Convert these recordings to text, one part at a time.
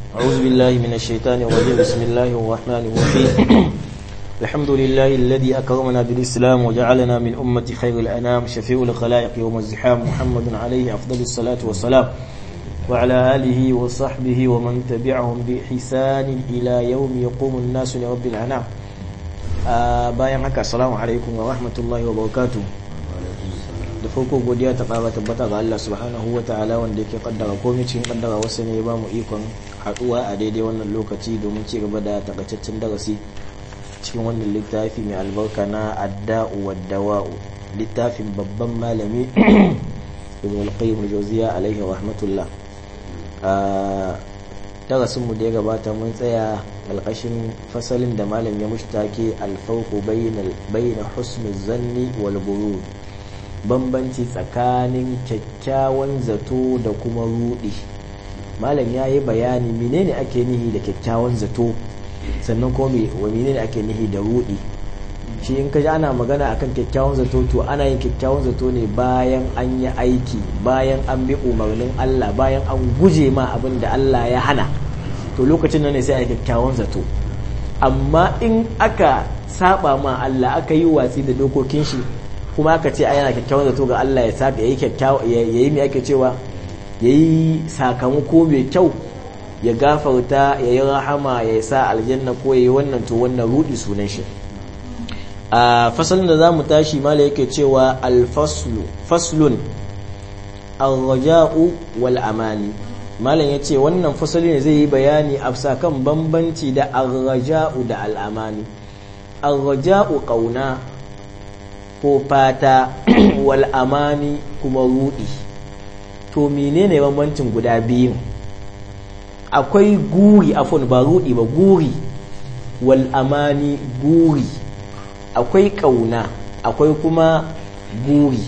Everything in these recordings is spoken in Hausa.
أعوذ بالله من الشيطان الرجيم بسم الله الرحمن الرحيم الحمد لله الذي أكرمنا بالإسلام وجعلنا من أمة خير الأنام شفيع الخلائق يوم الزحام محمد عليه أفضل الصلاة والسلام وعلى آله وصحبه ومن تبعهم بإحسان إلى يوم يقوم الناس لرب الأنام bayan haka assalamu alaikum wa rahmatullahi wa barakatuh da farko godiya ta fara tabbata ga Allah subhanahu wa ta'ala wanda yake kaddara komai cikin kaddara wasu ne ya ba mu ikon haduwa a daidai wannan lokaci domin ci gaba da takaitaccen darasi cikin wannan littafi mai albarka na adda'u wa dawa'u littafin babban malami ibn al-qayyim al-jawziya alaihi rahmatullah a darasin mu da ya gabata mun tsaya alƙashin fasalin da malam ya mushtake alfarqu bayna husnul zanni wal burud bambanci tsakanin kyakkyawan zato da kuma rudi malam ya yi bayani menene ake nihi da kyakkyawan zato sannan kuma wa menene ake nihi da rudi shi in ka ji ana magana akan kyakkyawan zato to ana yin kyakkyawan zato ne bayan an yi aiki bayan an bi umarnin Allah bayan an guje ma abin da Allah ya hana to lokacin nan ne sai a yi kyakkyawan zato amma in aka saba ma Allah aka yi watsi da dokokin shi kuma aka ce yana kyakkyawan zato ga Allah ya saba yayi kyakkyawa yayi me ake cewa yayi sakamako mai kyau ya gafarta yayi rahama ya sa aljanna ko yayi wannan to wannan rudi sunan shi a fasalin da zamu tashi mala yake cewa al-faslu faslun ar-raja'u wal amani malam yace wannan fasali ne zai yi bayani a kan bambanci da ar-raja'u da al-amani ar-raja'u qauna ko fata wal amani kuma rudi to menene bambancin guda biyu akwai guri afon ba rudi ba guri wal amani guri akwai kauna akwai kuma guri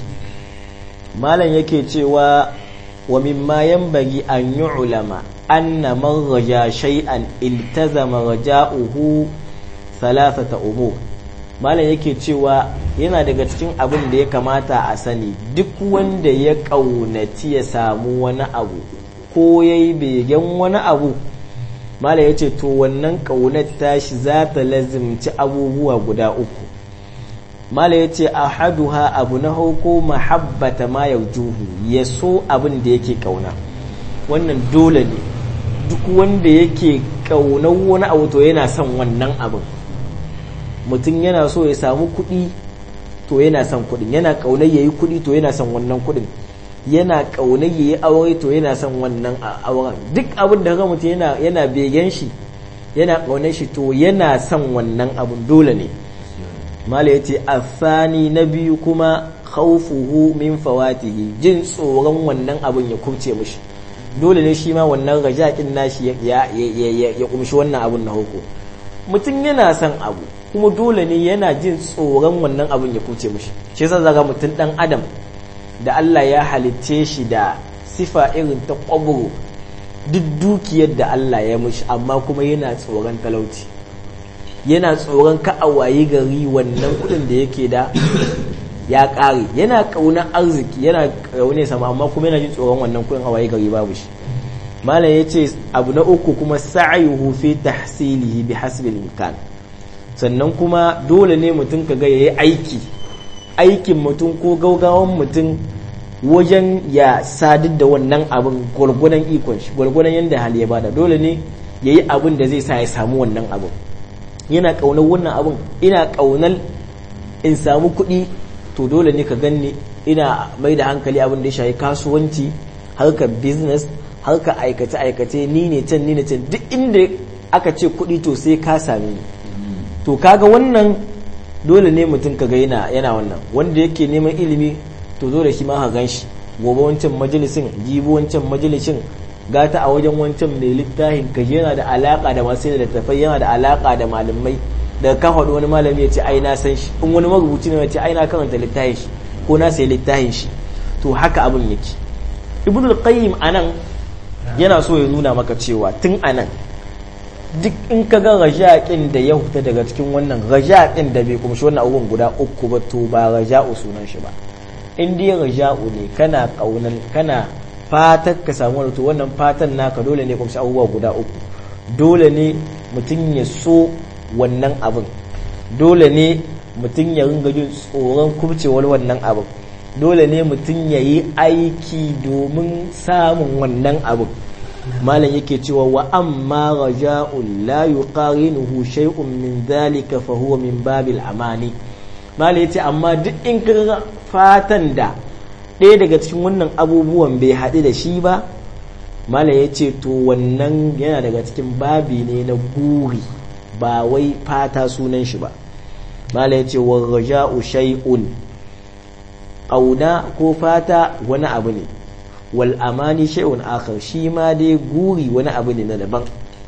malam yake cewa wa mimma yanbaghi an yu'lama anna man raja shay'an iltazama raja'uhu thalathata umur malam yake cewa yana daga cikin abin da ya kamata a sani duk wanda ya kaunaci ya samu wani abu ko yayi begen wani abu malam yace to wannan kaunar tashi za ta lazimci abubuwa guda uku mala ya ce a haduha abu na hauko mahabbata ma ya juhu ya so abin da yake kauna wannan dole ne duk wanda yake kaunar wani abu to yana son wannan abin mutum yana so ya samu kuɗi to yana son kuɗin yana kaunar ya yi kuɗi to yana son wannan kuɗin yana kaunar ya yi aure to yana son wannan auren duk abin da mutum yana yana begen shi yana kaunar shi to yana son wannan abin dole ne mala yace asani na biyu kuma khawfuhu min fawatihi jin tsoron wannan abin ya kubce mishi dole ne shi ma wannan rajakin nashi ya ya kumshi wannan abin na hoko mutum yana son abu kuma dole ne yana jin tsoron wannan abin ya kubce mishi shi yasa zaga mutum dan adam da Allah ya halicce shi da sifa irin ta kwaburo duk dukiyar da Allah ya mishi amma kuma yana tsoron talauci yana tsoron ka a waye gari wannan kudin da yake da ya kare yana kaunar arziki yana kaune sama amma kuma yana jin tsoron wannan kudin a waye gari babu shi malam yace abu na uku kuma sa'yuhu fi tahsilihi bi hasbi imkan sannan kuma dole ne mutum kaga yayi aiki aikin mutum ko gaugawan mutum wajen ya sadar da wannan abin gwargwadon ikon shi gwargwadon yadda hali ya bada dole ne yayi abin da zai sa ya samu wannan abin yana ƙaunar wannan abin ina ƙaunar in samu kuɗi to dole ne ka ganni ina mai da hankali abin da ya shayi kasuwanci harkar business harkar aikace-aikace ni ne can ni ne can duk inda aka ce kuɗi to sai ka sami ni to kaga wannan dole ne mutum kaga yana yana wannan wanda yake neman ilimi to dole shi ma ka gan shi gobe wancan majalisin jibi wancan majalisin gata a wajen wancan mai littafin ka yana da alaka da masu da tafai yana da alaka da malamai daga kan haɗu wani malami ya ce ai na san shi in wani marubuci ne ya ce ai na karanta littafin shi ko na sayi littafin shi to haka abin yake ibnu al-qayyim anan yana so ya nuna maka cewa tun anan duk in ka ga rajaƙin da ya huta daga cikin wannan rajaƙin da bai kumshi wannan abubuwan guda uku ba to ba raja'u sunan shi ba in dai raja'u ne kana kaunan kana fatar ka samu wani to wannan fatan naka dole ne kumshi abubuwa guda uku dole ne mutum ya so wannan abin dole ne mutum ya ringa jin tsoron kubcewar wannan abin dole ne mutum ya yi aiki domin samun wannan abin malam yake cewa wa amma raja'un la yuqarinuhu shay'un min dhalika fa huwa min babil amani malam yace amma duk in ka fatan da ɗaya daga cikin wannan abubuwan bai haɗu da shi ba malam yace to wannan yana daga cikin babi ne na guri ba wai fata sunan shi ba malam yace wa raja'u shay'un ƙauna ko fata wani abu ne wal amani shay'un akhar shi ma dai guri wani abu ne na daban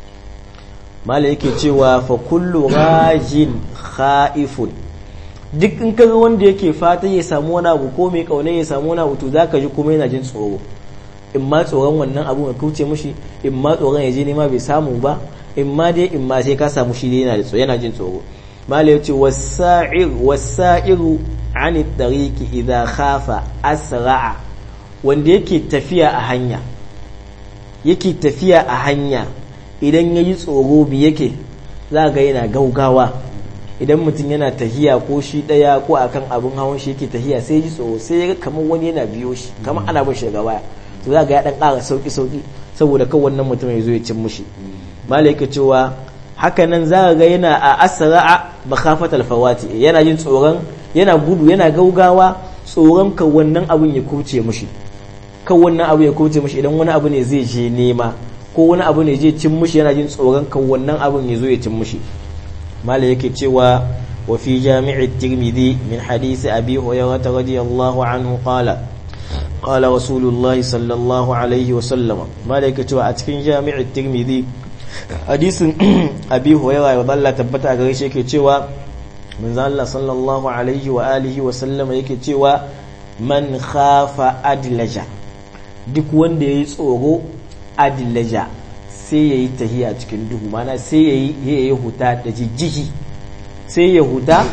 mala yake cewa fa kullu rajin khaifun duk in kaga wanda yake fata ya samu wani abu ko mai kauna ya samu wani abu to zaka ji kuma yana jin tsoro in ma tsoron wannan abu ya kauce mushi in ma tsoron ya je nema bai samu ba in ma dai in ma sai ka samu shi yana da yana jin tsoro mala yace wasa'ir wasa'iru an tariqi idha khafa asra'a wanda yake tafiya a hanya yake tafiya a hanya idan ya yi tsoro bi yake za ga yana gaugawa idan mutum yana tahiya ko shi daya ko akan abin hawan shi yake tahiya sai ji tsoro sai ya kamar wani yana biyo shi kamar ana bin shiga baya to za ga ya dan ƙara sauki sauki saboda kan wannan mutum ya zo ya cin mushi malaika cewa haka nan za ga yana a asra'a makhafatal fawati yana jin tsoron yana gudu yana gaugawa tsoron kan wannan abin ya kuce mushi kan wannan abu ya kuce mushi idan wani abu ne zai je nema ko wani abu ne zai cin mushi yana jin tsoron kan wannan abin ya zo ya cin mushi mala yake cewa wa fi jami'i tirmidhi min hadisi abi hurairah radiyallahu anhu qala qala rasulullahi sallallahu alaihi wa sallam mala yake cewa a cikin jami'i tirmidhi hadisin abi hurairah radiyallahu tabbata a gare shi yake cewa manzo Allah sallallahu alaihi wa alihi wa sallam yake cewa man khafa adlaja duk wanda yayi tsoro adlaja sai yayi tahiya cikin duhu mana sai yayi yayi huta da jijjigi sai ya huta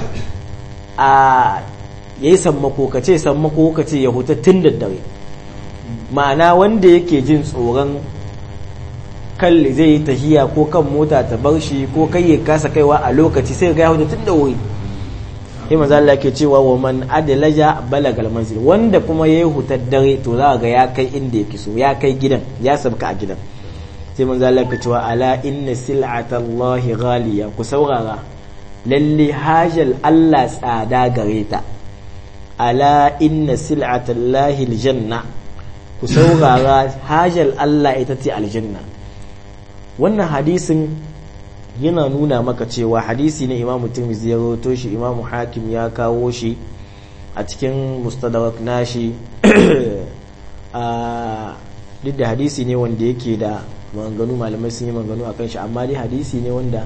a yayi sammako kace sammako kace ya huta tun da dare ma'ana wanda yake jin tsoron kalli zai yi tahiya ko kan mota ta bar shi ko kai ya kasa kaiwa a lokaci sai ga ya huta tun da wuri sai manzo Allah yake cewa wa man adlaja balagal manzil wanda kuma yayi hutar dare to za ga ya kai inda yake so ya kai gidan ya sabka a gidan sai manzo Allah yake cewa ala inna sil'atallahi ghaliya ku saurara lalle hajal Allah tsada gare ta ala inna sil'atallahi aljanna ku saurara hajal Allah ita ce aljanna wannan hadisin yana nuna maka cewa hadisi ne imamu tirmidhi ya rawaito shi imamu hakim ya kawo shi a cikin mustadrak nashi a duk da hadisi ne wanda yake da maganganu malamai sun yi maganganu akan shi amma dai hadisi ne wanda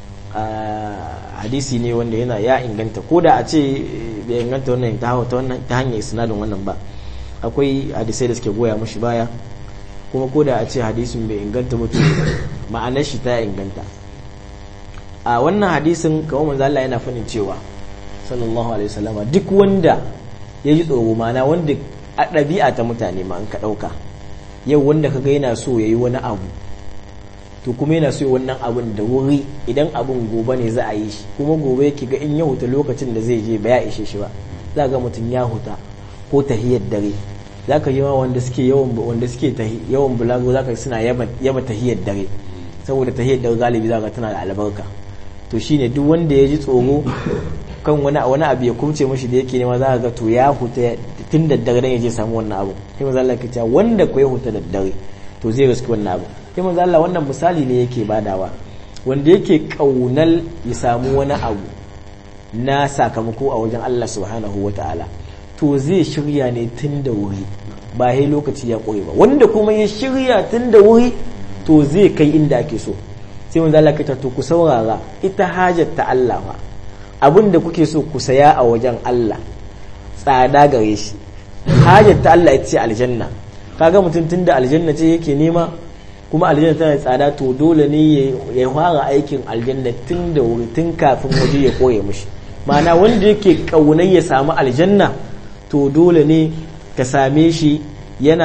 hadisi ne wanda yana ya inganta ko da a ce bai inganta wannan ta ta wannan ta hanyar isnadin wannan ba akwai hadisai da suke goya mashi baya kuma ko da a ce hadisin bai inganta mutum ma'anar shi ta inganta a wannan hadisin kamar manzo Allah yana fadin cewa sallallahu alaihi wasallama duk wanda ya ji tsoro mana wanda a ɗabi'a ta mutane ma an ka ɗauka yau wanda kaga yana so ya yi wani abu to kuma yana so wannan abun da wuri idan abun gobe ne za a yi shi kuma gobe yake ga in ya huta lokacin da zai je ba ya ishe shi ba za ga mutum ya huta ko tahiyar dare za ka ji ma wanda suke yawan wanda suke yawan bulago za ka suna yaba tahiyar dare saboda tahiyar dare galibi za ka tana da albarka to shine duk wanda ya ji tsoro kan wani wani abu ya kumce mashi da yake nema za ka ga to ya huta tun da dare dan ya je samu wannan abu sai manzo Allah ya ce wanda ko ya huta da dare to zai riski wannan abu sai manzo Allah wannan misali ne yake badawa wanda yake kaunal ya samu wani abu na sakamako a wajen Allah subhanahu wataala to zai shirya ne tun da wuri ba sai lokaci ya ƙure ba wanda kuma ya shirya tun da wuri to zai kai inda ake so sai manzo Allah kita to ku saurara ita hajar ta Allah fa abinda kuke so ku saya a wajen Allah tsada gare shi hajar ta Allah ita ce aljanna kaga mutum tunda aljanna ce yake nema kuma aljanna tana da tsada to dole ne ya fara aikin aljanna tun da wuri tun kafin waje ya koye mishi ma'ana wanda yake kaunar ya samu aljanna to dole ne ka same shi yana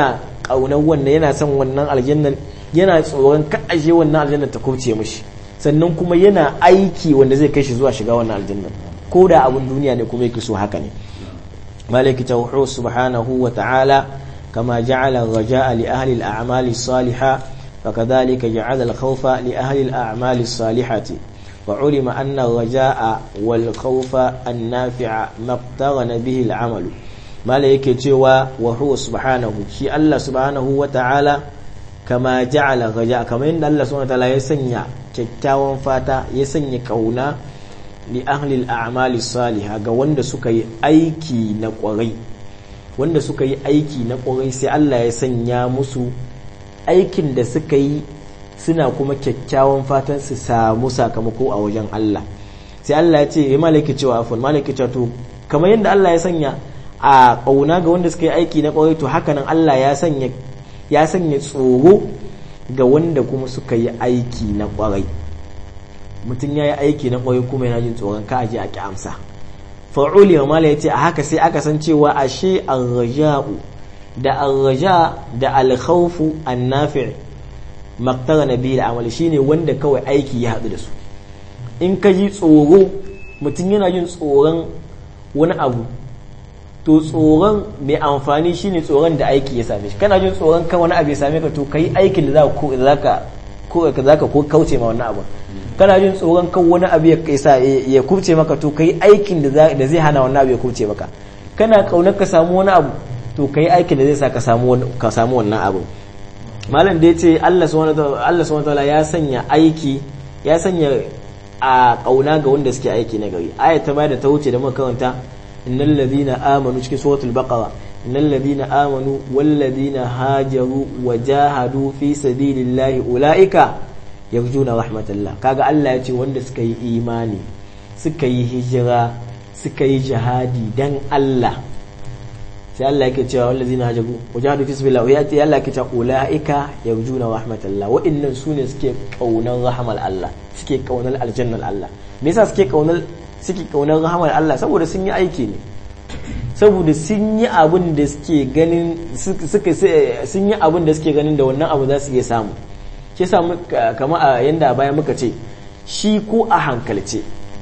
kaunar wannan yana son wannan aljannan yana tsoron ka aje wannan aljannan ta kubce mishi sannan kuma yana aiki wanda zai kai shi zuwa shiga wannan aljannan ko da abun duniya ne kuma yake so haka ne malaki tawhu subhanahu wa ta'ala kama ja'ala raja'a li ahli al-a'mali as-salihah فكذلك جعل الخوف لأهل الأعمال الصالحة وعلم أن الرجاء والخوف النافع ما اقترن به العمل ما لك تشوى وهو سبحانه شي الله سبحانه وتعالى كما جعل الرجاء كما إن الله سبحانه وتعالى يسنع kyakkyawan fata ya sanya kauna li ahli al-a'mali salihah ga wanda suka yi aiki na kwarai wanda suka yi aiki na kwarai sai Allah ya sanya musu aikin da suka yi suna kuma kyakkyawan fatan su samu sakamako a wajen Allah sai Allah ya ce ya malaki cewa afon malaki cewa to kamar yadda Allah ya sanya a ƙauna ga wanda suka yi aiki na ƙwarai to haka nan Allah ya sanya ya sanya tsoro ga wanda kuma suka yi aiki na ƙwarai mutum ya yi aiki na ƙwarai kuma yana jin tsoron ka aje a ki amsa fa'uli wa mala ya ce a haka sai aka san cewa ashe ar-raja'u da arraja da alkhawfu annafi maktara na biyu da amali shine wanda kawai aiki ya haɗu da su in ka ji tsoro mutum yana jin tsoron wani abu to tsoron mai amfani shine tsoron da aiki ya same shi kana jin tsoron kan wani abu ya same ka to kai aikin da za ka ko kauce ma wannan abu kana jin tsoron kan wani abu ya kubce maka to kai aikin da zai hana wannan abu ya kubce maka kana kaunar ka samu wani abu to kai aikin da zai sa ka samu wannan abu malam da ya ce Allah subhanahu wataala ya sanya aiki ya sanya a kauna ga wanda suke aiki na gari aya ta bada ta wuce da muka karanta innal ladina amanu cikin suratul baqara innal ladina amanu wal ladina hajaru wa jahadu fi sabilillahi ulaika yarjuna rahmatallah kaga Allah ya ce wanda suka yi imani suka yi hijira suka yi jihadi dan Allah sai Allah yake cewa wallazina hajabu wajahadu fi sabilillah ya ce Allah yake cewa ulaika yarjuna rahmatallah wa'annan sune suke kaunar rahmal Allah suke kaunar aljannar Allah me yasa suke kaunar suke kaunar rahmal Allah saboda sun yi aiki ne saboda sun yi abin da suke ganin suka sun yi abin da suke ganin da wannan abu za su iya samu shi yasa kama a yanda bayan muka ce shi ko a hankalce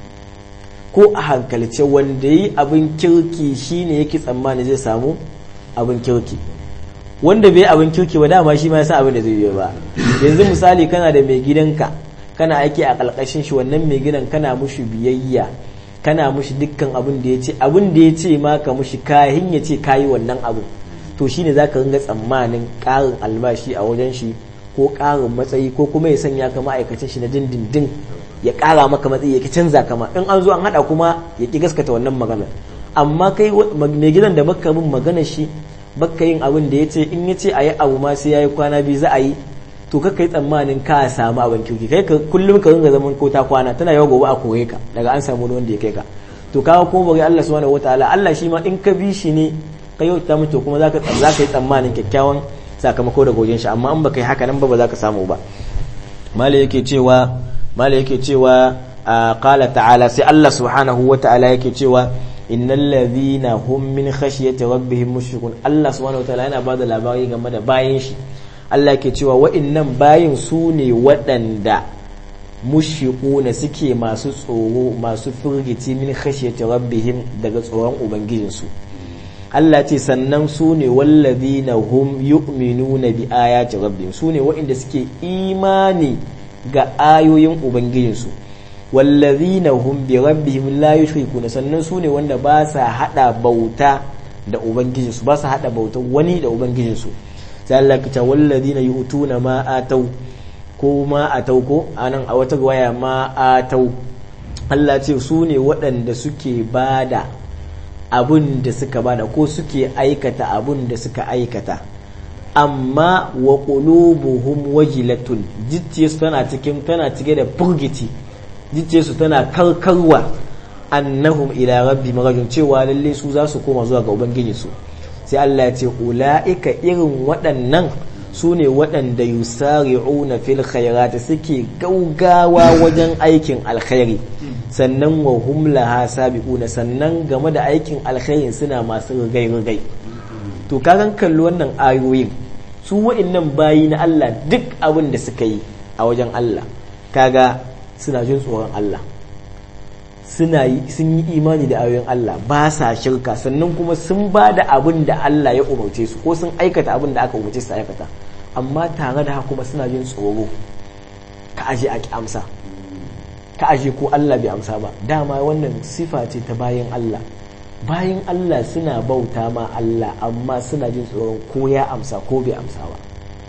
ko a hankalce wanda yi abin kirki shine yake tsammani zai samu abin kirki wanda bai abin kirki ba dama shi ma ya san abin da zai yi ba yanzu misali kana da mai gidanka kana aiki a ƙarƙashin shi wannan mai gidan kana mushi biyayya kana mushi dukkan abin da ya ce abin da ya ce ma ka mushi kayan ya ce kayi wannan abu to shine zaka ringa tsammanin ƙarin albashi a wajen shi ko ƙarin matsayi ko kuma ya sanya ka ma'aikacin shi na dindindin ya ƙara maka matsayi ya ki canza kama in an zo an haɗa kuma ya ki gaskata wannan magana amma kai mai gidan da baka bin magana shi baka yin abin da ya ce in ya ce a yi abu ma sai ya yi kwana biyu za a yi to ka kai tsammanin ka samu abin kirki kai ka kullum ka ringa zaman ko ta kwana tana yawa gobe a koye ka daga an samu wanda ya kai ka to kawo kuma bari Allah subhanahu wataala Allah shi ma in ka bi shi ne ka yau ta mutu kuma zaka zaka yi tsammanin kyakkyawan sakamako daga wajen shi amma in baka yi haka nan ba ba za ka samu ba mala yake cewa mala yake cewa qala ta'ala sai Allah subhanahu wataala yake cewa innal ladhina hum min khashyati rabbihim mushrikun Allah subhanahu wataala yana bada labari game da bayin shi Allah ke cewa wa'innan bayin su ne waɗanda mushiquna suke masu tsoro masu firgici min khashyati rabbihim daga tsoron ubangijinsu Allah ce sannan su ne wallazina hum yu'minuna bi ayati rabbihim su ne waɗanda suke imani ga ayoyin ubangijinsu wallazina hum bi rabbihim la yushrikuna sannan su ne wanda ba sa hada bauta da ubangijinsu ba sa hada bauta wani da ubangijinsu sai Allah ka ce wallazina yu'tuna ma atau ko ma atau ko anan a wata waya ma atau Allah ce su ne waɗanda suke bada abun da suka bada ko suke aikata abun da suka aikata amma wa qulubuhum wajilatun jicce tana cikin tana cike da furgiti jicce su tana karkarwa annahum ila rabbi marajun cewa lalle su za su koma zuwa ga ubangiji su sai Allah ya ce ula'ika irin waɗannan su ne waɗanda yusari'una fil khairati suke gaugawa wajen aikin alkhairi sannan wa hum laha sabiquna sannan game da aikin alkhairin suna masu rigai rigai to kagan kalli wannan ayoyin su wa'annan bayi na Allah duk abin da suka yi a wajen Allah kaga suna jin tsoron Allah suna yi sun yi imani da ayoyin Allah ba sa shirka sannan kuma sun ba da abin da Allah ya umarce su ko sun aikata abin da aka umarce su aikata amma tare da haka kuma suna jin tsoro ka aje a amsa ka aje ko Allah bai amsa ba dama wannan sifa ce ta bayan Allah bayan Allah suna bauta ma Allah amma suna jin tsoron ko ya amsa ko bai amsa ba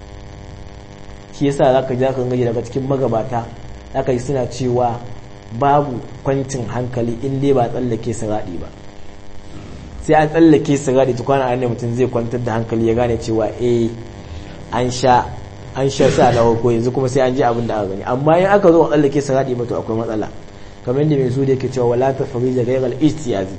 shi yasa zaka ji zaka gaji daga cikin magabata zaka ji suna cewa babu kwancin hankali in dai ba tsallake siradi ba sai an tsallake siradi tukwana ne mutum zai kwantar da hankali ya gane cewa eh an sha an sha sa da ko yanzu kuma sai an ji abin da aka gani amma in aka zo a tsallake siradi ba to akwai matsala kamar yadda mai su da yake cewa wala ta farija gairal istiyazi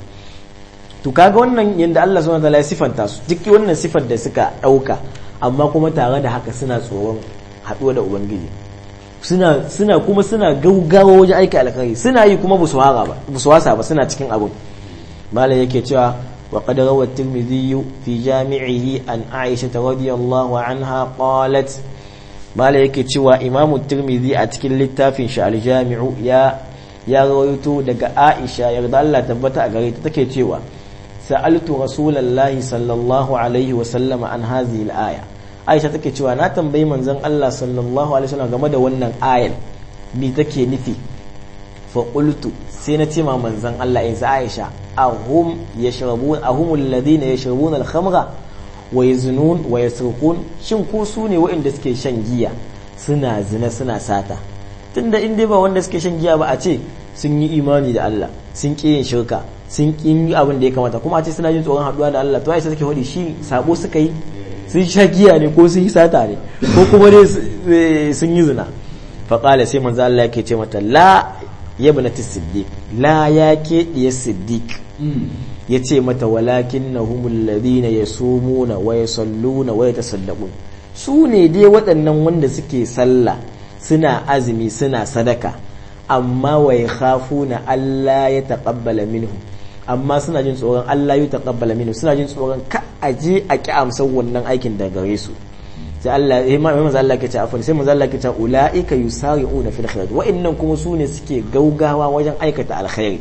to kaga wannan yanda Allah subhanahu wataala ya sifanta su duk wannan sifar da suka dauka amma kuma tare da haka suna tsoron haduwa da ubangiji suna suna kuma suna gaugawa wajen aiki alkhairi suna yi kuma busu hara ba busu wasa ba suna cikin abun malam yake cewa wa qad rawa at-tirmidhi fi jami'ihi an aisha radiyallahu anha qalat malam yake cewa imamu tirmidhi a cikin littafin shi al-jami'u ya ya rawaito daga aisha yarda Allah tabbata a gare ta take cewa sa'altu rasulallahi sallallahu alaihi wa sallama an hazihi al-aya aisha take cewa na tambayi manzon Allah sallallahu alaihi wasallam game da wannan ayar me take nufi fa qultu sai na ce ma manzon Allah in sa aisha ahum yashrabun ahum alladhina yashrabuna al-khamra wa yaznun wa yasrqun shin ko su ne waɗanda suke shan giya suna zina suna sata tunda in dai ba wanda suke shan giya ba a ce sun yi imani da Allah sun ƙi yin shirka sun ƙi yi abin da ya kamata kuma a ce suna jin tsoron haɗuwa da Allah to aisha take faɗi shi sabo suka yi sun sha giya ne ko sun yi sata ne ko kuma dai sun yi zina faƙala sai manzo Allah yake ce mata la yabnati siddiq la ya ke diya siddiq ya ce mata walakin na humul ladina yasumuna wa yasalluna wa yatasaddaqun su ne dai waɗannan wanda suke sallah suna azumi suna sadaka amma wa yakhafuna Allah ya taqabbala minhum amma suna jin tsoron Allah ya taqabbala minhu suna jin tsoron ka aje a ki amsar wannan aikin daga gare su sai Allah eh ma manzo Allah ke ce afan sai manzo Allah ke ce ulaika yusari'una fil khairat wa'annan kuma su ne suke gaugawa wajen aikata alkhairi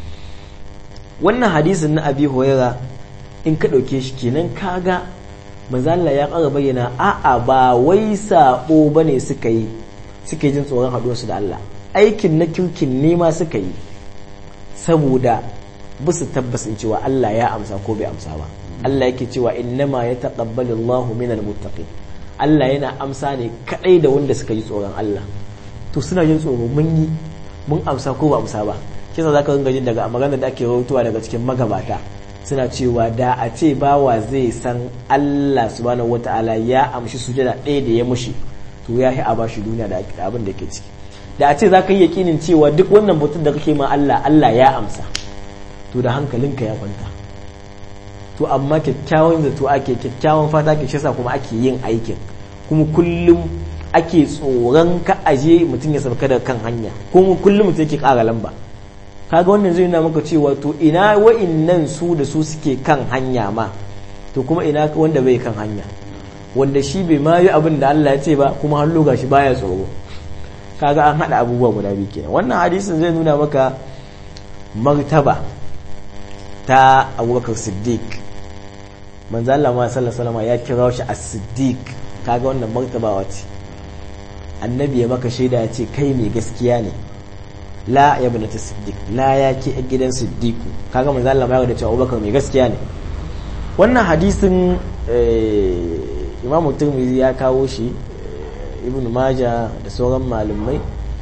wannan hadisin na Abi Huraira in ka dauke shi kenan kaga manzo Allah ya ƙara bayyana a'a ba wai sabo bane suka yi suke jin tsoron haɗuwarsu da Allah aikin na kirkin nema suka yi saboda bisu tabbasin cewa Allah ya amsa ko bai amsa ba Allah yake cewa innama ya taqabbalu Allahu minal muttaqin Allah yana amsa ne kadai da wanda suka yi tsoron Allah to suna jin tsoro mun yi mun amsa ko ba amsa ba kisa zaka ringa jin daga magana da ake rawaitowa daga cikin magabata suna cewa da a ce bawa zai san Allah subhanahu wataala ya amshi sujada ɗaya da ya mushi to ya yi a bashi duniya da abin da ke ciki da a ce za ka yi yakinin cewa duk wannan batun da kake ma Allah Allah ya amsa to da hankalinka ya kwanta to amma kyakkyawan zato ake kyakkyawan fata ke shasa kuma ake yin aikin kuma kullum ake tsoron ka aje mutum ya sauka da kan hanya kuma kullum mutum yake ƙara lamba kaga wannan zai nuna maka cewa to ina wa'innan su da su suke kan hanya ma to kuma ina wanda bai kan hanya wanda shi bai ma yi abin da Allah ya ce ba kuma har loga shi baya tsoro kaga an hada abubuwa guda biyu kenan wannan hadisin zai nuna maka martaba ta abubakar siddiq manzo Allah ma sallallahu ya kira shi as-siddiq kaga wannan martaba wace annabi ya maka shaida ya ce kai mai gaskiya ne la ya bana ta siddiq la ya ke gidan siddiqu kaga manzo Allah ma ya da cewa abubakar mai gaskiya ne wannan hadisin imam turmizi ya kawo shi ibn maja da sauran malumai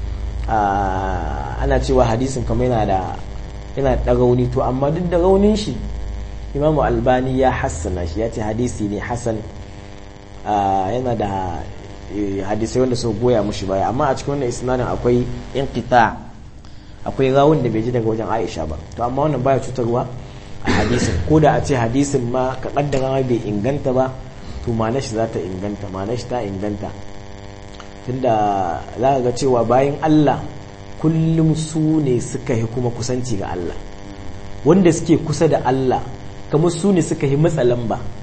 ana cewa hadisin kamar yana da yana da rauni to amma duk da raunin shi imam albani ya hassana shi ya ce hadisi ne hassan yana da hadisai wanda su goya mushi baya amma a cikin wannan isnadin akwai inqita akwai rawun da bai ji daga wajen aisha ba to amma wannan baya cutarwa a hadisin ko da a ce hadisin ma ka kaddara bai inganta ba to ma'anar shi za ta inganta ma'anar shi ta inganta tunda za ka ga cewa bayan Allah kullum su ne suka yi kuma kusanci ga Allah wanda suke kusa da Allah kamar su ne suka yi matsalan ba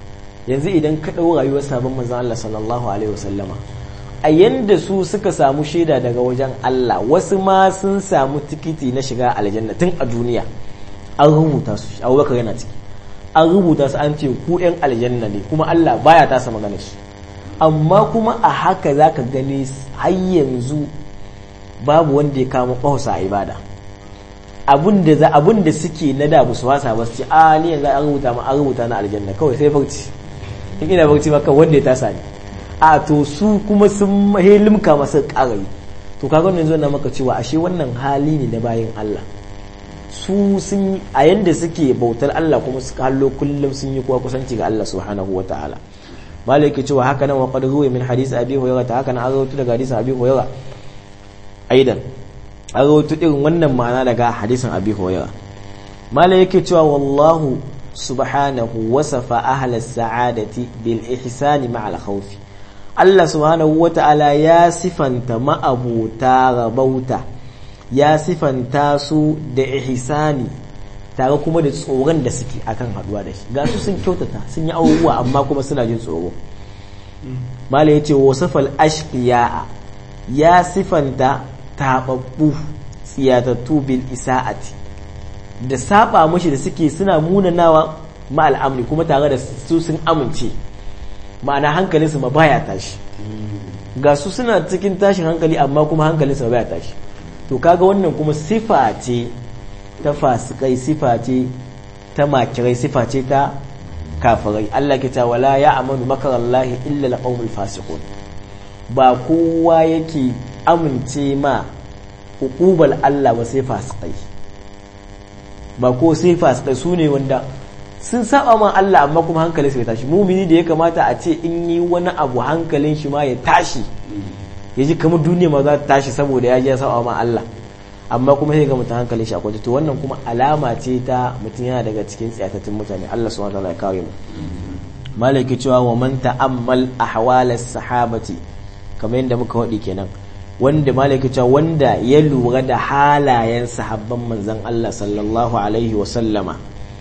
yanzu idan ka ɗau rayuwar sabon manzon Allah sallallahu alaihi wasallama a yanda su suka samu shaida daga wajen Allah wasu ma sun samu tikiti na shiga aljanna tun a duniya an rubuta su abubakar yana ciki an rubuta su an ce ku yan aljanna ne kuma Allah baya tasa magana shi amma kuma a haka zaka gani har yanzu babu wanda ya kama ƙwausa a ibada abun da za abun da suke na da su wasa ba su ce a ni yanzu an rubuta ma an rubuta na aljanna kawai sai barci in ina barci maka wanda ya tasa ni a to su kuma sun limka masa ƙarai to kaga wannan zuwa na maka cewa ashe wannan hali ne na bayan Allah su sun a yanda suke bautar Allah kuma suka hallo kullum sun yi kuwa kusanci ga Allah subhanahu wa ta'ala malai yake cewa haka nan wa qad ruwa min hadisi abi hurairah ta haka nan an rawaito daga hadisi abi hurairah aidan an rawaito irin wannan ma'ana daga hadisin abi hurairah malai yake cewa wallahu subhanahu wasafa ahla sa'adati bil ihsani ma'al khawfi Allah subhanahu wa ta'ala ya sifanta ma'abuta rabauta ya sifanta su da ihsani tare kuma da tsoron da suke akan haduwa da shi ga su sun kyautata sun yi abubuwa amma kuma suna jin tsoro mala ya ce wasafal ashqiya ya sifanta tababbu tsiyatattu bil isa'ati da saba mashi da suke suna munanawa ma al'amri kuma tare da su sun amince ma'ana hankalinsu ma baya tashi ga su suna cikin tashin hankali amma kuma hankalinsu ma baya tashi to kaga wannan kuma sifa ce ta fasikai sifa ce ta makirai sifa ce ta kafirai Allah ke ta wala ya amanu makarallahi illa alqaumul fasiqun ba kowa yake amince ma hukubal Allah ba sai fasikai ba ko sai fasikai su ne wanda sun saba ma Allah amma kuma hankalin su bai tashi mumini da ya kamata a ce in yi wani abu hankalin shi ma ya tashi ya ji kamar duniya ma za ta tashi saboda ya je ya saba ma Allah amma kuma sai ga mutum hankalin shi a kwance to wannan kuma alama ce ta mutum yana daga cikin tsiyatattun mutane Allah subhanahu wataala ya kare mu malaki cewa wa man ta'ammal ahwalas sahabati kamar yadda muka wadi kenan wanda malaki cewa wanda ya lura da halayen sahabban manzon Allah sallallahu alaihi wa sallama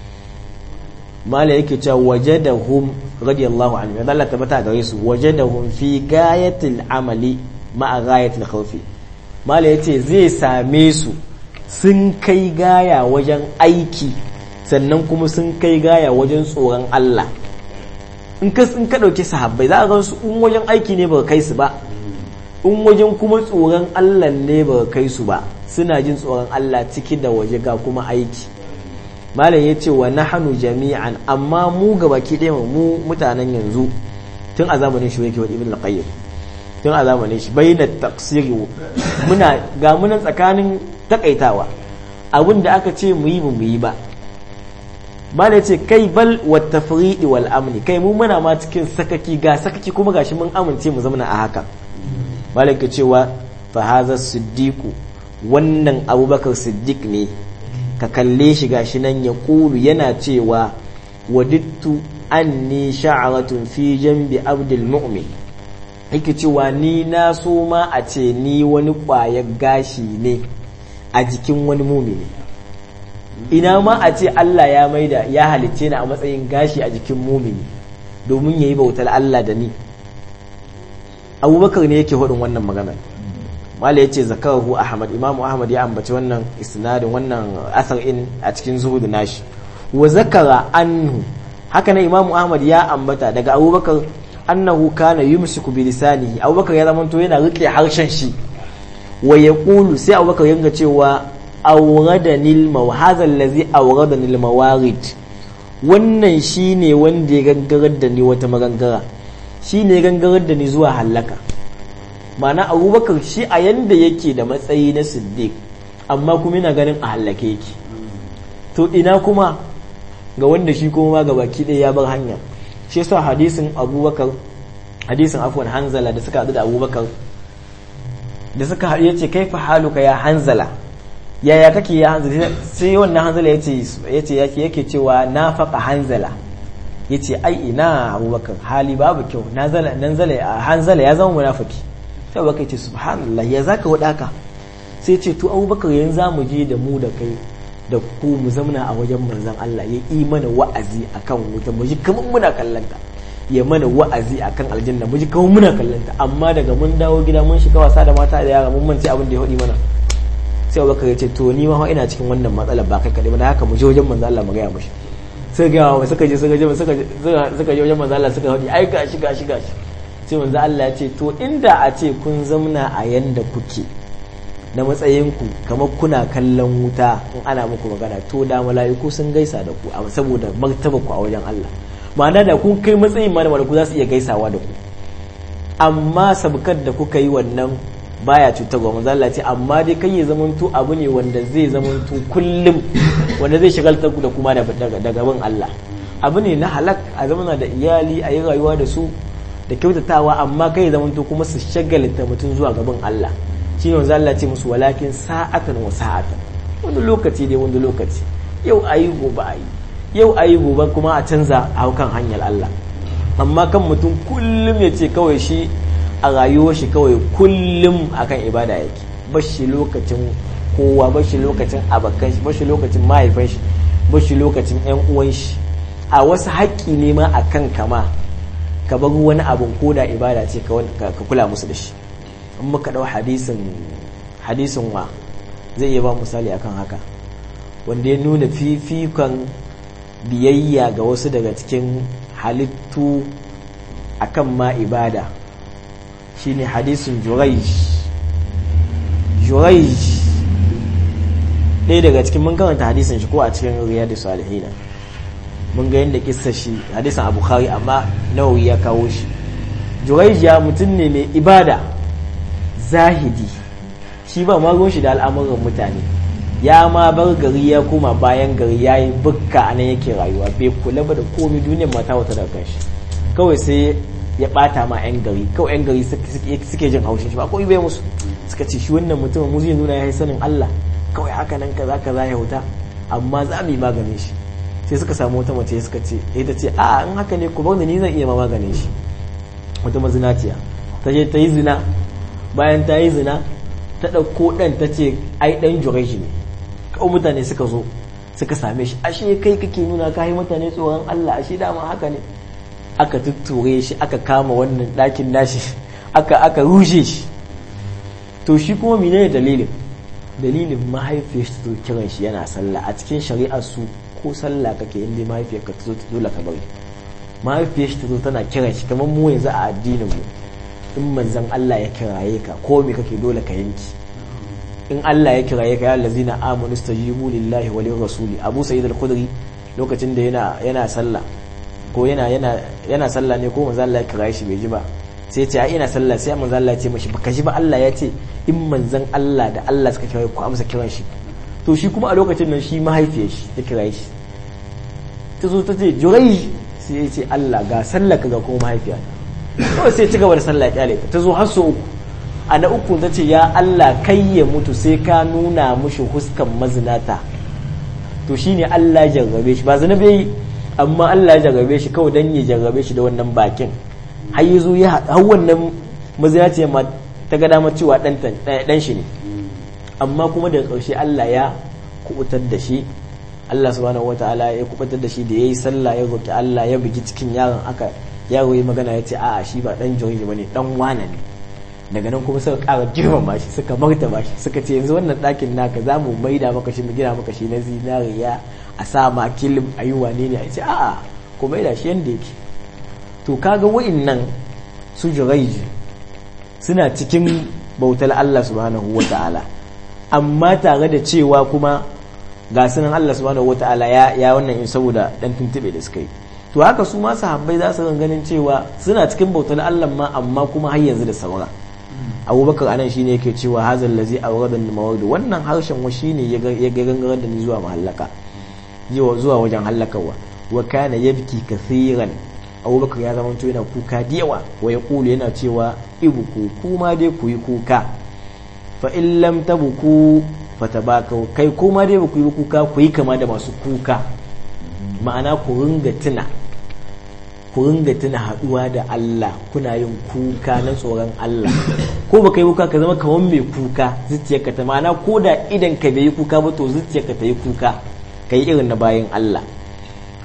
mala yake cewa wajadahum radiyallahu anhu yadda Allah tabbata gare su wajadahum fi gayatil amali ma'a gayatil khawfi mala yace zai same su sun kai gaya wajen aiki sannan kuma sun kai gaya wajen tsoron Allah in ka in ka dauki sahabbai za a ga su in wajen aiki ne ba kai su ba in wajen kuma tsoron Allah ne ba kai su ba suna jin tsoron Allah ciki da waje ga kuma aiki malam ya ce wa nahanu jami'an amma mu gabaki ɗaya mu mutanen yanzu tun a zamanin shi yake wa ibn al-qayyim tun a zamanin shi bayyana taqsiri muna ga munan tsakanin takaitawa abin da aka ce mu yi mu yi ba malam ya ce kai bal wa tafriqi wal amni kai mu muna ma cikin sakaki ga sakaki kuma gashi mun amince mu zama a haka malam ya cewa fa hadha siddiqu wannan abubakar siddiq ne ka kalle shi gashi nan ya kulu yana cewa wadittu anni sha'aratun fi jambi abdul mu'min yake cewa ni na so ma a ce ni wani ƙwayar gashi ne a jikin wani mumini ina ma a ce Allah ya maida ya halicce ni a matsayin gashi a jikin mumini domin ya yi bautar Allah da ni abubakar ne yake hudun wannan magana mala ya ce zakarahu ahmad imamu ahmad ya ambaci wannan isnadin wannan asar in a cikin zuhudu nashi wa zakara anhu haka nan imamu ahmad ya ambata daga abubakar annahu kana yumsiku bi lisanihi abubakar ya zamanto yana rike harshen shi wa yaqulu sai abubakar yanga cewa awradani al hadha allazi awradani al mawarid wannan shine wanda ya gangarar da ni wata magangara shine ya gangarar da ni zuwa halaka ma'ana abubakar shi a yanda yake da matsayi na siddiq amma kuma yana ganin a hallake yake to ina kuma ga wanda shi kuma ma baki ɗaya ya bar hanya shi yasa hadisin abubakar hadisin afwan hanzala da suka haɗu da abubakar da suka haɗu yace kaifa haluka ya hanzala yaya kake ya hanzala sai wannan hanzala yace yace yake yake cewa na faqa hanzala yace ai ina abubakar hali babu kyau nazala nanzala hanzala ya zama munafiki sai abubakar ce subhanallah ya zaka wadaka sai ce to abubakar yanzu za mu je da mu da kai da ku mu zamana a wajen manzon Allah ya yi mana wa'azi akan wuta mu ji kamar muna kallon ka ya mana wa'azi akan aljanna mu ji kawai muna kallanta amma daga mun dawo gida mun shiga wasa da mata da yara mun mance abin da ya hudi mana sai Abubakar ya ce to ni ma ina cikin wannan matsalar ba kai kadai ba da haka mu je wajen manzo Allah mu ga mishi sai ga wa suka je suka je suka suka je wajen manzo Allah suka hudi ai gashi gashi gashi sai manzo Allah ya ce to inda a ce kun zamna a yanda kuke na matsayinku kamar kuna kallon wuta in ana muku magana to da mala'iku sun gaisa da ku saboda martaba ku a wajen Allah ma'ana da kun kai matsayin ma da mala'iku za su iya gaisawa da ku amma sabkar da kuka yi wannan baya cutar wa manzo Allah ce amma dai kai ya zamanto abu ne wanda zai zamanto kullum wanda zai shagaltar ku da kuma daga gaban Allah abu ne na halak a zamana da iyali a yi rayuwa da su da kyautatawa amma kai ya zamanto kuma su shagalta mutum zuwa gaban Allah shi ne wanzu Allah ce musu walakin sa'atan wa sa'atan wani lokaci dai wani lokaci yau a yi gobe a yi yau a yi gobe kuma a canza a kan hanyar Allah amma kan mutum kullum ya ce kawai shi a rayuwar shi kawai kullum akan ibada yake bashi lokacin kowa bashi lokacin abakan shi bashi lokacin mahaifan shi bashi lokacin yan uwan shi a wasu haƙƙi ne ma akan kama ka bar wani abun ko da ibada ce ka kula musu da shi in muka ɗau hadisin hadisin wa zai iya ba misali akan haka wanda ya nuna fifikon biyayya ga wasu daga cikin halittu akan ma ibada shine hadisin juraij juraij ɗaya daga cikin mun karanta hadisin shi ko a cikin riyadu salihina mun ga yadda kissa shi hadisin abu khari amma nawawi ya kawo shi juraij ya mutum ne mai ibada zahidi shi ba ma shi da al'amuran mutane ya ma bar gari ya koma bayan gari ya yi bukka a nan yake rayuwa bai kula ba da komi duniyar mata wata daga kanshi kawai sai ya bata ma 'yan gari kawai 'yan gari suke jin haushin shi ba kawai bai musu suka ce shi wannan mutumin mu zai nuna ya yi sanin Allah kawai haka nan kaza kaza ya huta amma za mu yi maganin shi sai suka samu wata mace suka ce ita ce a in haka ne ku bar ni zan iya ma maganin shi wata mazinaciya ta je ta yi zina bayan ta yi zina ta ɗauko ɗan ta ce ai ɗan jureji ne kawai mutane suka zo suka same shi ashe kai kake nuna ka yi mutane tsoron Allah ashe dama haka ne aka tutture shi aka kama wannan ɗakin nashi aka aka rushe shi to shi kuma mene ne dalilin dalilin mahaifiyar ta zo kiran shi yana sallah a cikin shari'ar su ko sallah kake inda mahaifiyar ka ta zo ta dole ka bari mahaifiyar shi ta zo tana kiran shi kamar mu yanzu a addinin mu in manzan Allah ya kiraye ka ko me kake dole ka yanki in Allah ya kiraye ka ya allazina amanu stajibu lillahi wa rasuli Abu Sa'id al-Khudri lokacin da yana yana sallah ko yana yana yana sallah ne ko manzan Allah ya kiraye shi bai ji ba sai ya ce ai ina sallah sai manzan Allah ya ce mishi baka ji ba Allah ya ce in manzan Allah da Allah suka kiraye ku amsa kiran shi to shi kuma a lokacin nan shi mahaifiyar shi ya kiraye shi ta zo ta ce jurai sai ya ce Allah ga sallah ka ga kuma mahaifiya kawai sai ci gaba da sallah kyale ta zo har uku a na uku ta ce ya Allah kai ya mutu sai ka nuna mushi huskan mazinata to shine Allah ya jarrabe shi ba zina bai amma Allah ya jarrabe shi kawai dan ya jarrabe shi da wannan bakin har yazo ya har wannan mazinaci ma ta ga dama cewa dan dan shi ne amma kuma daga ƙarshe Allah ya kubutar da shi Allah subhanahu wataala ya kubutar da shi da yayi sallah ya roki Allah ya bugi cikin yaron aka yaro yi magana ya ce a'a shi ba dan joriji bane dan wane ne daga nan kuma suka ƙara girmama shi suka martaba shi suka ce yanzu wannan ɗakin naka za mu maida maka shi mu gina maka shi na zinariya a sa ma kilim a yi wane ne a ce a'a ku maida shi yanda yake to kaga wa'innan su jiraiji suna cikin bautar Allah subhanahu wa ta'ala amma tare da cewa kuma ga sunan Allah subhanahu wa ta'ala ya ya wannan in saboda dan tuntube da suka yi to haka su ma sahabbai za su ganin cewa suna cikin bautar Allah ma amma kuma har yanzu da saura abubakar anan shine yake cewa hazal lazi awrada al wannan harshen wa shine ya gangarar da ni zuwa mahallaka zuwa wajen hallakawa wa kana yabki kathiran abubakar ya zama to yana kuka da yawa wa yaqulu yana cewa ibuku kuma dai ku yi kuka fa in lam tabuku fatabakau kai kuma dai ba ku yi kuka ku yi kama da masu kuka ma'ana ku ringa tuna ku ringa tuna haduwa da Allah kuna yin kuka na tsoron Allah ko baka yi kuka ka zama kamar mai kuka zuciyarka ta ma'ana ko da idan ka bai yi kuka ba to zuciyarka ta yi kuka ka yi irin na bayan Allah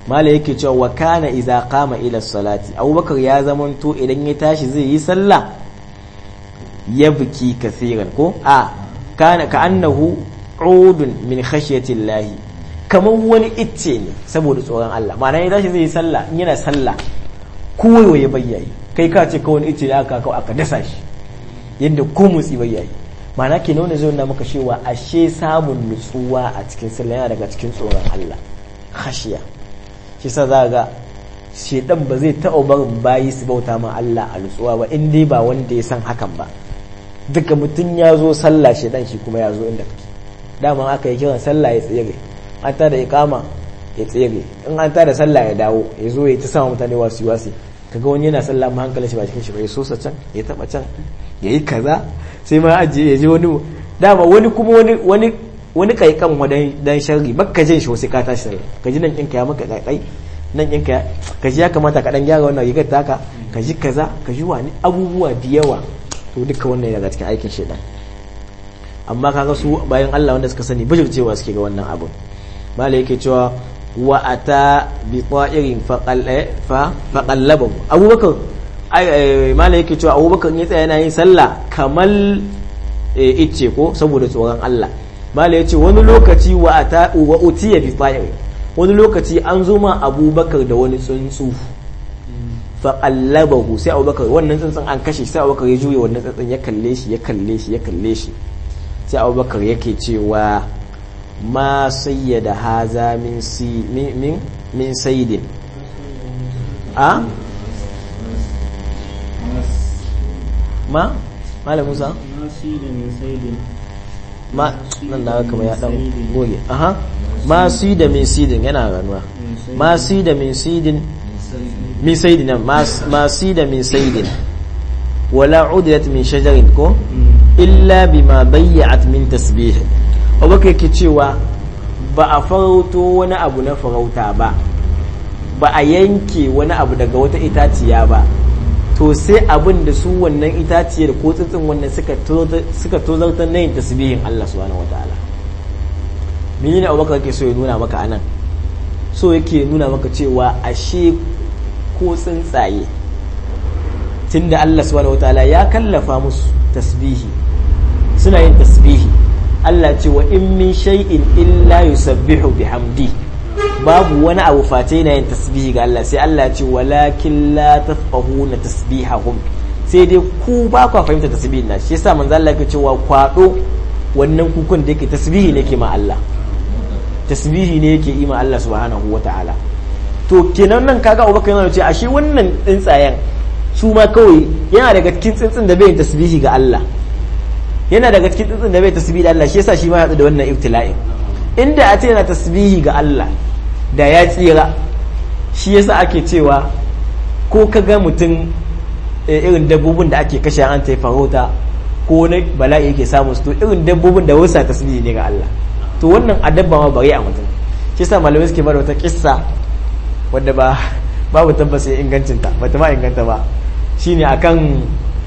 mala yake cewa wa kana idza qama ila salati abubakar ya zamanto idan ya tashi zai yi sallah ya biki kasiran ko a kana ka annahu udun min khashyati llahi kamar wani icce ne saboda tsoron Allah ma'ana ya tashi zai yi sallah in yana sallah kowa ya bayyayi kai ka ce kawai icce da aka kawo aka dasa shi yadda ko motsi bayyayi ma'ana ke nuna zai nuna maka cewa ashe samun nutsuwa a cikin sallah yana daga cikin tsoron Allah khashiya shi sa za ga shedan ba zai taɓa barin bayi su bauta ma Allah a nutsuwa ba in dai ba wanda ya san hakan ba duka mutum ya zo sallah shedan shi kuma ya zo inda kake dama aka yi kiran sallah ya tsere an tada iqama ya tsere in an tada sallah ya dawo ya zo ya ta sama mutane wasu wasi kaga wani yana sallah ma hankalin shi ba cikin shi ba ya sosa can ya taba can ya yi kaza sai ma ajiye ya je wani dama wani kuma wani wani wani kaikan wadan dan sharri bakka jin shi wasu ka tashi sallah ka ji nan ɗinka ya maka kaikai nan ɗinka ya ka ji ya kamata ka dan gyara wannan rigar taka ka ji kaza ka ji wani abubuwa da yawa to duka wannan daga cikin aikin shedan amma kaga su bayan Allah wanda suka sani bijircewa suke ga wannan abun mala yake cewa wa ata bi ta'irin fa faqallabahu abubakar mala yake cewa abubakar ya tsaya yana yin sallah kamal icce ko saboda tsoron Allah mala yace wani lokaci wa ata wa utiya bi ta'irin wani lokaci an zo ma abubakar da wani tsuntsu faqallabahu sai abubakar wannan tsuntsun an kashe sai abubakar ya juye wannan tsuntsun ya kalle shi ya kalle shi ya kalle shi sai abubakar yake cewa ma sayyada haza min si min min sayyidin a ma malam musa ma nan da kama ya dan goge aha ma si da min sidin yana ganuwa ma si da min sidin min sayyidin ma si da min sayyidin wala udilat min shajarin ko illa bima bayyat min tasbih abubakar yake cewa ba a farauto wani abu na farauta ba ba a yanke wani abu daga wata itaciya ba to sai abin da su wannan itaciyar ko tsitsin wannan suka tozartar na yin tasbihin Allah subhanahu wataala menene abubakar yake so ya nuna maka anan so yake nuna maka cewa ashe ko tsuntsaye tunda Allah subhanahu wataala ya kallafa musu tasbihi suna yin tasbihi Allah ce wa in min shay'in illa yusabbihu bihamdi babu wani abu face yana yin tasbihi ga Allah sai Allah ce walakin la tafqahuna tasbihahum sai dai ku ba ku fahimta tasbihin na shi yasa manzo Allah yake cewa kwado wannan kukun da yake tasbihi ne ke ma Allah tasbihi ne yake yi ma Allah subhanahu wataala to kenan nan kaga Abubakar yana ce ashe wannan tsuntsayen su ma kawai yana daga cikin tsuntsun da bai tasbihi ga Allah yana daga cikin tsuntsun da bai tasbihi da Allah shi yasa shi ma ya da wannan ibtila'in inda a ce yana tasbihi ga Allah da ya tsira shi yasa ake cewa ko ka ga mutum irin dabbobin da ake kashe an ta farauta ko na bala'i yake samun su to irin dabbobin da wasa tasbihi ne ga Allah to wannan a dabba ma bari a mutum shi yasa malamai suke bada wata kissa wadda ba babu tabbas ya ingancinta bata ma inganta ba shine akan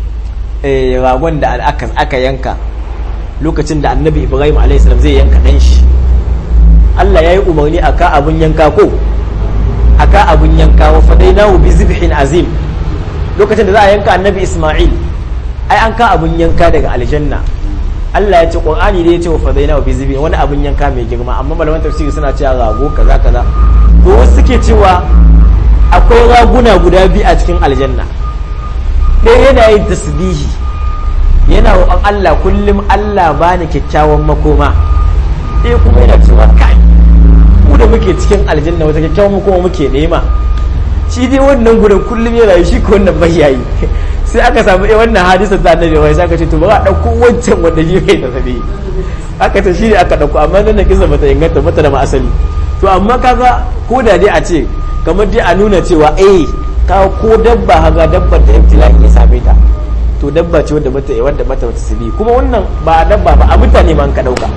ragon da aka yanka lokacin da annabi ibrahim a.s. zai yanka ɗan shi allah ya yi umarni a ka abin yanka ko a ka abin yanka wa fadai na bi zibhin azim lokacin da za a yanka annabi ismail ai an ka abin yanka daga aljanna allah ya ce ƙur'ani da ya ce wa fadai na bi zibhin wani abin yanka mai girma amma malaman tafsiri suna cewa rago kaza kaza to wasu suke cewa akwai raguna guda biyu a cikin aljanna ɗaya yana yin tasbihi yana roƙon Allah kullum Allah bani kyakkyawan makoma ɗaya kuma yana cewa kai ku da muke cikin aljanna wata kyakkyawan makoma muke nema shi dai wannan gudan kullum yana yi shi ko wannan bai yayi sai aka samu eh wannan hadisa ta annabi wai sai aka ce to ba a dauko wancan wanda shi bai tasbihi aka ce shi ne aka dauko amma nan da kisa bata inganta bata da ma asali to amma kaga ko da dai a ce kamar dai a nuna cewa eh ka ko dabba haga dabbar da ibtila'i ya same ta to dabba ce wadda bata wadda bata wata sibi kuma wannan ba dabba ba a mutane ma an ka dauka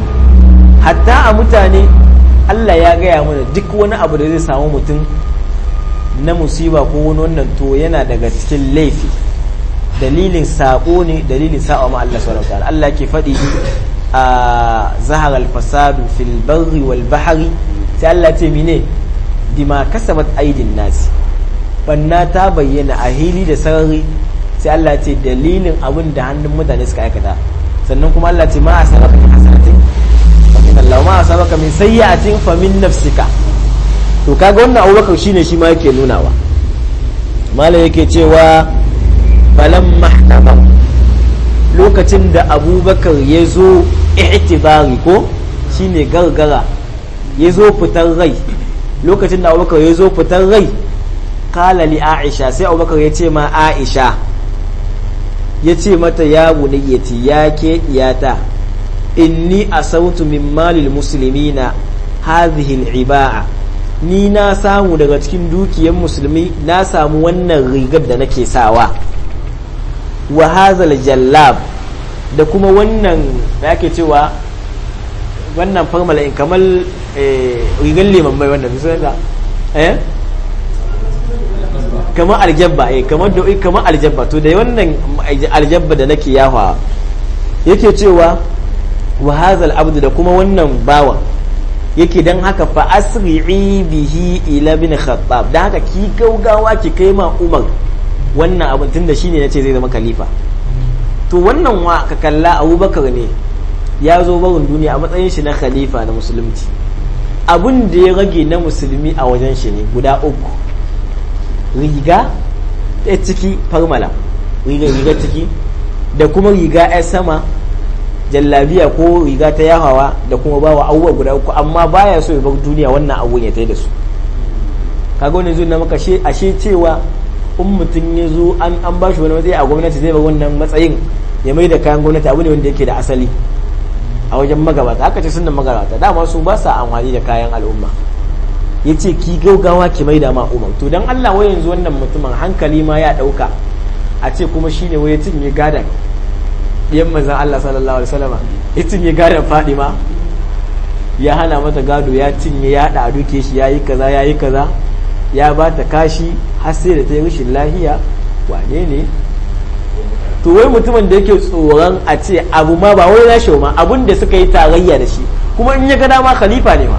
hatta a mutane Allah ya gaya mana duk wani abu da zai samu mutum na musiba ko wani wannan to yana daga cikin laifi dalilin sako ne dalilin sa'a ma Allah subhanahu wataala Allah ke faɗi a zahar al-fasadu fil barri wal bahri sai Allah ce mine bima kasabat aidin nasi banna ta bayyana a hili da sarari sai Allah ce dalilin abin da hannun mutane suka aikata sannan kuma Allah ce ma asabaka min hasanatin fa min Allah ma asabaka min sayyi'atin fa min nafsika to kaga wannan Abubakar shine shi ma yake nunawa mala yake cewa falam mahtaba lokacin da Abubakar ya zo i'tibari ko shine gargara ya zo fitar rai lokacin da Abubakar ya zo fitar rai kala li Aisha sai Abubakar ya ce ma Aisha ya ce mata ya bunayyati ya ke diyata inni asautu min malil muslimina hadhihi al-iba'a ni na samu daga cikin dukiyar musulmi na samu wannan rigar da nake sawa wa hazal jallab da kuma wannan da ake cewa wannan farmala in kamar rigar liman mai wannan bisa da eh kamar aljabba eh kamar da kamar aljabba to da wannan aljabba da nake yawa yake cewa wa hazal abdu da kuma wannan bawa yake dan haka fa asri'i bihi ila bin khattab dan haka ki gaugawa ki kai ma umar wannan abin tunda shine nace zai zama khalifa to wannan wa ka kalla abubakar ne ya zo barin duniya a matsayin shi na khalifa na musulunci abin da ya rage na musulmi a wajen shi ne guda uku riga ta ciki farmala riga riga ciki da kuma riga ya sama jallabiya ko riga ta yahawa da kuma bawa abubuwa guda uku amma baya so ya bar duniya wannan abun ya tai da su kaga wannan zuwa na maka ashe cewa in mutum ya zo an an ba shi wani matsayi a gwamnati zai bar wannan matsayin ya mai da kayan gwamnati abu ne wanda yake da asali a wajen magabata haka ce sunan magabata dama su ba sa amfani da kayan al'umma ya ce ki gaugawa ki mai da ma umar to dan Allah wai yanzu wannan mutumin hankali ma ya dauka a ce kuma shine wai ya cinye gadan yan manzan Allah sallallahu alaihi wasallam ya cinye gadan Fadima ya hana mata gado ya cinye ya da duke shi yayi kaza yayi kaza ya ba ta kashi har sai da ta yi rashin lahiya wane ne to wai mutumin da yake tsoron a ce abu ma ba wai nashi ma abun da suka yi tarayya da shi kuma in ya ga dama khalifa ne ma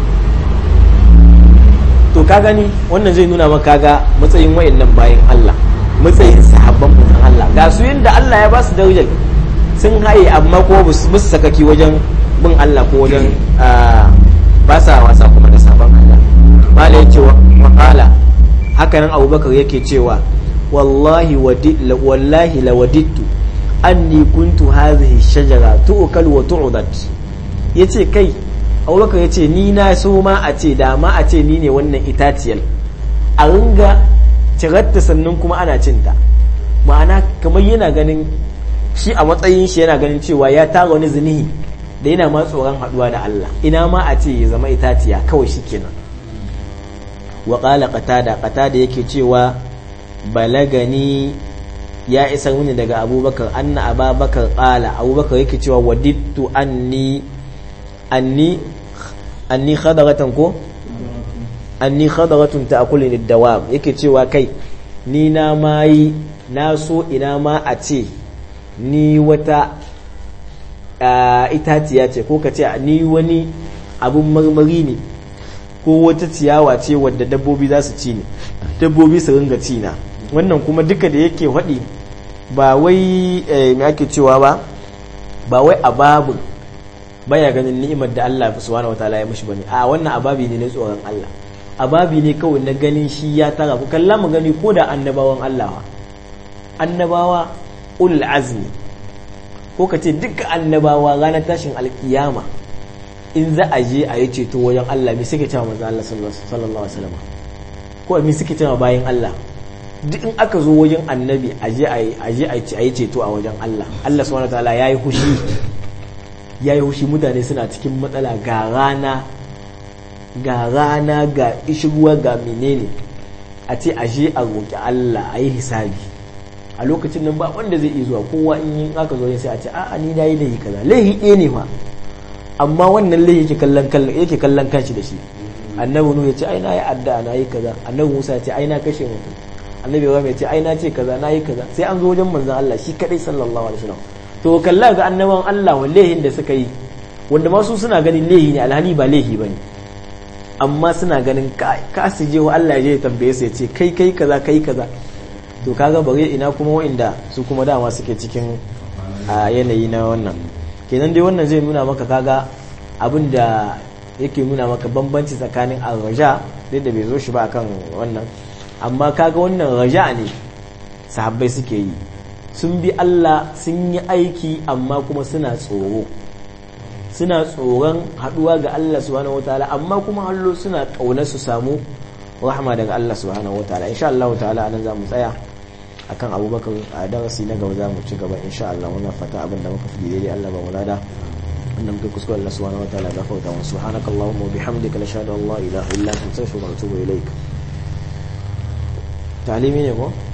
to ka gani wannan zai nuna maka ga matsayin wayannan bayan Allah matsayin sahabban mutan Allah ga su yanda Allah ya ba su darajar sun haye amma ko musu sakaki wajen bin Allah ko wajen ba sa wasa kuma da sabon Allah mala yake wa qala haka nan Abubakar yake cewa wallahi wallahi lawadittu anni kuntu hadhihi shajara tu'kal wa tu'dat yace kai abubakar ya ce ni na so ma a ce da ma a ce ni ne wannan itaciyar a ringa cirarta sannan kuma ana cinta ma'ana kamar yana ganin shi a matsayin shi yana ganin cewa ya tara wani zinihi da yana ma tsoron haduwa da Allah ina ma a ce ya zama itaciya kawai shi kenan wa qala qatada qatada yake cewa balagani ya isa mini daga abubakar anna ababakar qala abubakar yake cewa wadittu anni anni anni khadaratan ko anni khadaratun ta'kuluni dawab yake cewa kai ni na mai na so ina ma a ce ni wata itaciya ce ko ka ce ni wani abun marmari ne ko wata ciyawa ce wadda dabbobi za su ci ne dabbobi su ringa ci na wannan kuma duka da yake faɗi ba wai me ake cewa ba ba wai a babu baya ganin ni'imar da Allah subhanahu wataala ya mishi bane a wannan ababi ne na tsoron Allah ababi ne kawai na ganin shi ya tara ku kalla mu gani ko da annabawan Allah annabawa ul azmi ko ka ce duka annabawa ranar tashin alkiyama in za a je a yi ceto wajen Allah me suke cewa manzo Allah sallallahu alaihi wasallam ko me suke cewa bayan Allah duk in aka zo wajen annabi a je a je a yi ceto a wajen Allah Allah subhanahu wataala yayi hushi ya yi hushi mutane suna cikin matsala ga rana ga rana ga ishirwa ga menene a ce ashe a roƙi Allah a yi hisabi a lokacin nan ba wanda zai iya zuwa kowa in yi aka zo sai a ce a'a ni na yi laihi kaza laihi ɗaya ne fa amma wannan laihi yake kallon yake kallon kanshi da shi annabi nuhu ya ce ai na yi addu'a na yi kaza annabi musa ya ce ai na kashe mutum annabi ibrahim ya ce ai na ce kaza na yi kaza sai an zo wajen manzon Allah shi kadai sallallahu alaihi wasallam to kalla ga annaban Allah wa lehin da suka yi wanda masu suna ganin lehi ne alhali ba lehi bane amma suna ganin ka su je wa Allah ya tambaye su ya ce kai kai kaza kai kaza to kaga bare ina kuma wa'inda su kuma dama suke cikin a yanayi na wannan kenan dai wannan zai nuna maka kaga abin da yake nuna maka bambanci tsakanin al-raja duk da bai zo shi ba akan wannan amma kaga wannan raja ne sahabbai suke yi sun bi Allah sun yi aiki amma kuma suna tsoro suna tsoron haduwa ga Allah subhanahu wataala amma kuma hallo suna kauna su samu rahama daga Allah subhanahu wataala insha Allah ta'ala anan za mu tsaya akan abubakar a darasi na gaba za mu ci gaba insha Allah wannan fata abin da muka fi daidai Allah ba mu lada wanda muka kuskure Allah subhanahu wataala ga fauta wa subhanakallahumma wa bihamdika nashhadu an la ilaha illa anta astaghfiruka wa atubu ilaik ta'limi ne ko